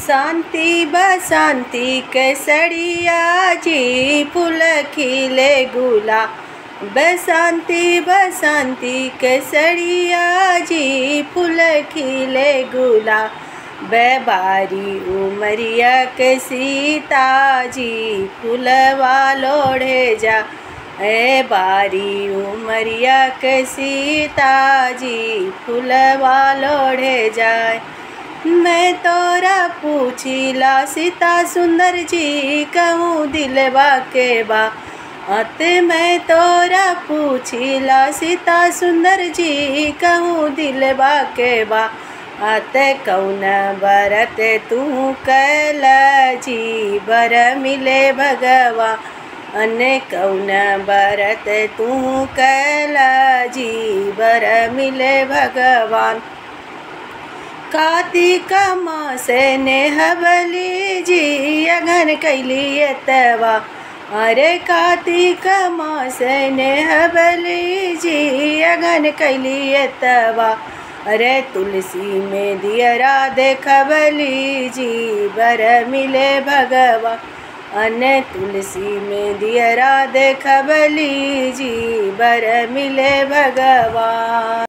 बसंती बसंती केसरिया जी फूल खिले गुला बसंती बसंती केसरिया जी फूल खिले गुला बेबारी उमरिया के सीता जी फूलवा लोढ़े जा ए बारी उमरिया के सीता जी फूलवा लोढ़े जाए मैं तोरा पूछिला सीता सुंदर जी कहूँ दिलवा के बा अते मैं तोरा पूछिला सीता सुंदर जी कहूँ दिलवा के बा अते कौन बरत तू कैल जी बर मिले भगवा अने कौन बरत तू कैल जी बर मिले भगवान कार्तिक मासे ने हवली जी अगन कैली एतवा अरे कार्तिक मासे ने हवली जी अगन कैली एतवा अरे तुलसी में दियरा देखबली जी बर मिले भगवा अने तुलसी में दियरा देखबली जी बर मिले भगवा